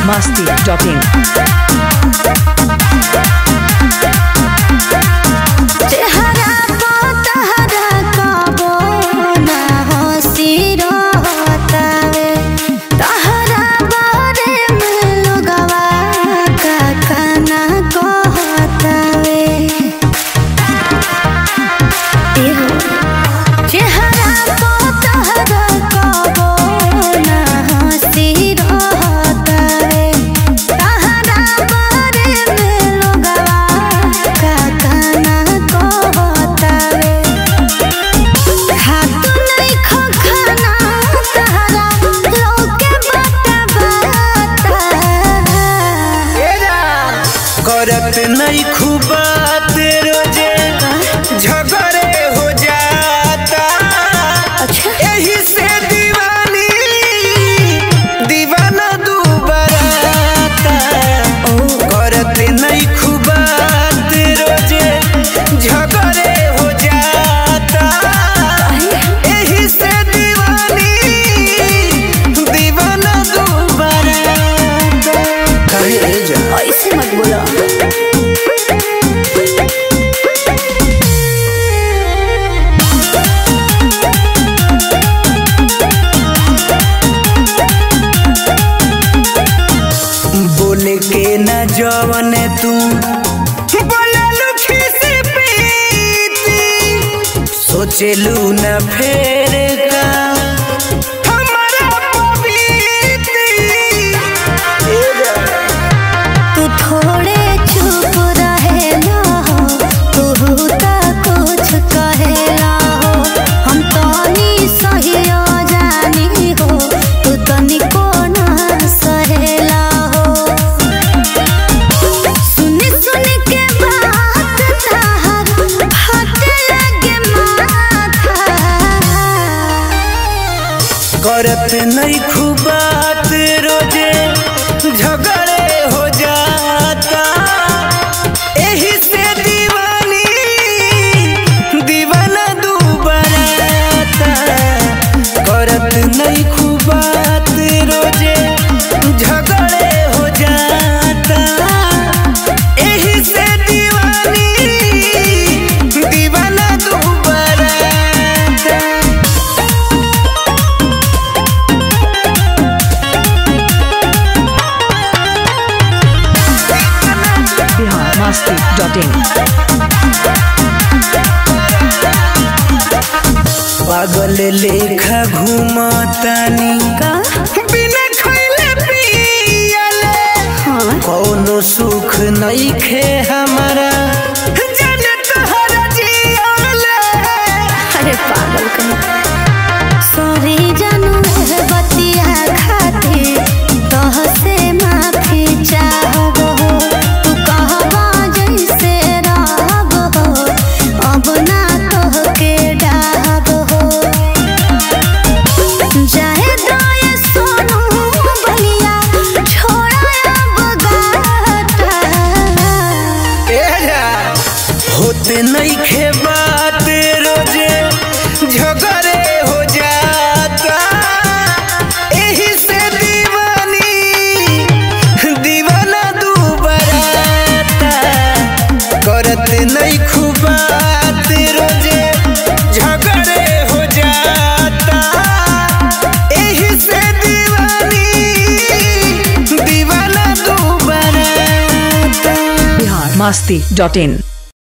masti.in. चेहरा को तहरा कबो ना हंसी रहतावे तहरा बारे में लोगवा का खाना कहतावे एहो चेहरा को तहरा कबो ना हंसी रहतावे तहरा बारे में लोगवा का खाना कहतावे हाथ नहीं खो खाना तहरा लोके बाटा बाटा करत नहीं खूबात रोजे झगड़े हो जाता अच्छा यही से दीवानी दीवाना दुबराता करत नहीं खूबात रोजे झगड़े हो जाता यही से दीवानी दीवाना दुबराता कहे जा ऐसे मत बोलो बोले के न जवन तू बोललू खिसी पीती सोचलू न फेर का हमारा पबीती तू थोड़े चुप रहेला हो तू तो कुछ कहेला हो हम तनी सही जानी हो तू तनी को ना सहेला हो सुन सुन के बात तहार हट लगे माथा करत नहीं खूबात रोजे झगड़े हो जाता यही से दीवानी दीवाना दुबराता करत नहीं खूबात रोजे झगड़े हो जाता यही से दीवानी दीवाना दुबराता Bihar masti.in. पागल लेखा घूमतानी बिना खइले पियले कौनो सुख नहीं खे हमारा जन तोहरा जियले अरे पागल कहीं सॉरी जानू है बतिया खाते तह से माफी चाहबो तू कहबा जैसे रहबो अब ना तोह के डाहबो जाए दाए सोनू बलिया छोड़ा अब गाता होते नहीं खे बात रोजे झगड़े हो जाता यही से दीवानी दीवाना दुबराता करत नहीं खूबात रोजे झगड़े हो जाता यही से दीवानी दीवाना दुबराता Bihar masti.in.